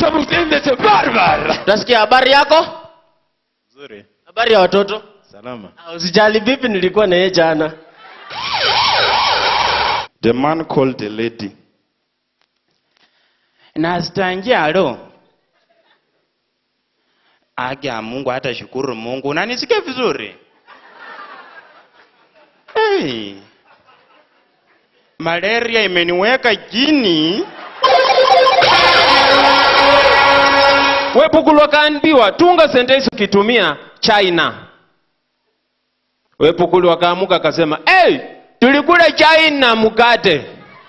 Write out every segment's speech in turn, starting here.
Msamutendete barbar. Utasikia habari yako? Nzuri. Habari ya watoto? Salama. Ah, Usijali vipi nilikuwa na yeye jana. The man called the lady. nastanjalo akia mungu hata shukuru mungu unanisikia vizuri hey. malaria imeniweka chini Wepukulwa kaambiwa tunga sentensi ukitumia China. Wepukulwa kaamuka akasema, "Hey, tulikula China mkate."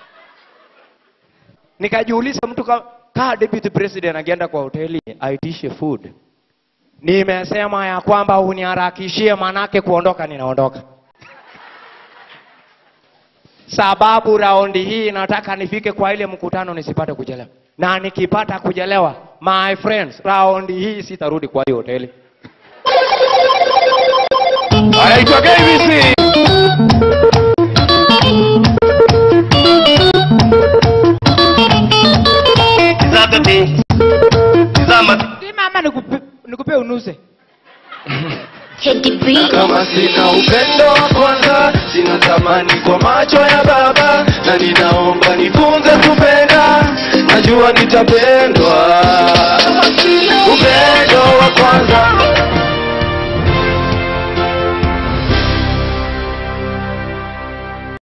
nikajiuliza mtu ka, kaa deputy president akienda kwa hoteli aitishe food nimesema ya kwamba uniharakishie manake kuondoka ninaondoka sababu raundi hii nataka nifike kwa ile mkutano nisipate kuchelewa na nikipata kuchelewa my friends raundi hii sitarudi kwa hiyo hoteli Anaitwa KBC. mama nikupe, nikupe unuse kama sina upendo wa kwanza sina thamani kwa macho ya baba na ninaomba nifunze kupenda najua nitapendwa upendo wa kwanza